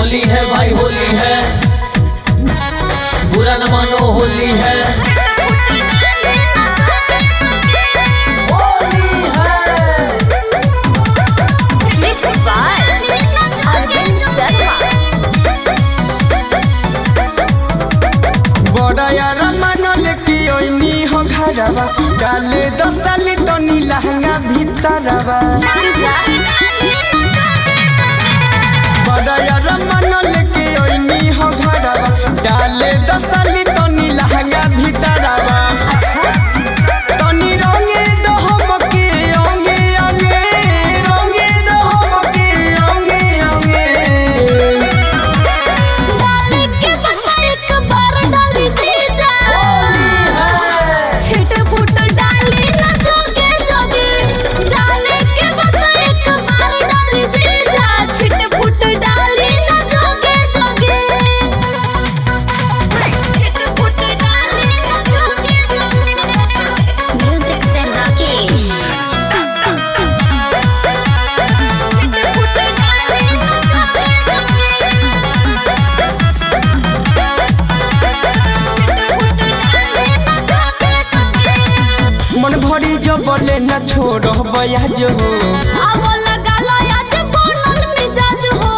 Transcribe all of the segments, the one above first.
होली है भाई होली है बुरा न मानो होली है होली है Mixed by Arvind Sharma. बड़ा यार मानल की ओइनी हो घरवा डाले दस साली तो नी लहंगा भीतरवा बड़ा यार मानल की ओइनी हो घरवा डाले दस साली तो नी लहंगा भीतरवा तनी रंगे दो हमके अंगे अंगे रंगे दो हमके अंगे अंगे डाले के बता एक बार डाली जीजा छिट फुट डाली ना जोगे जोगे डाले के बता एक बार डाली जीजा छिट फुट डाली ना जोगे जोगे छिट फुट डाली ना जोगे जोगे म्यूजिक से राकेश छिट फुट डाली ना जोगे जोगे मन भरी जो बोले न छोड़ो बया जो आवो लगा लो आज बनल मिजाज हो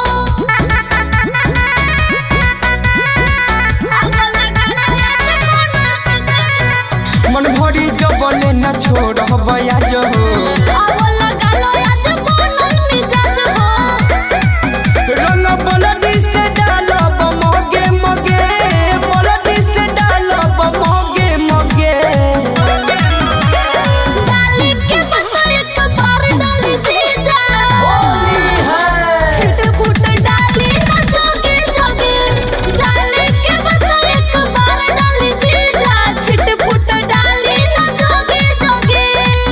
आवो लगा लो आज बनल मिजाज मन भरी जो बोले न छोड़ो बया जो आवो लगा लो आज बनल मिजाज हो रंग बलडी से डालो मोगे मोगे बलडी से डालो मोगे मोगे डाली के बता एक बार डाली जीजा छिट फुट डाली ना जोगे जोगे डाली के बता एक बार डाली जीजा छिट फुट डाली ना जोगे जोगे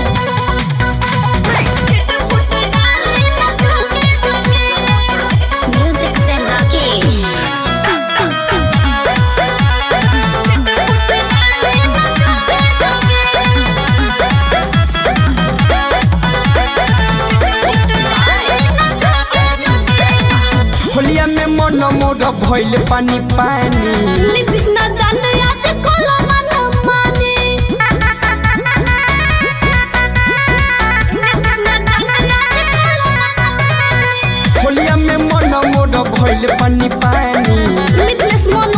छिट फुट डाली ना जोगे जोगे म्यूजिक से राकेश छिट फुट डाली ना जोगे जोगे होलिया में मन मोर भइल पानी पानी नीतीश नादन आज कोलो मन माने नीतीश नादन आज कोलो मन माने होलिया में मन मोर भइल पानी पानी मिथलेश मन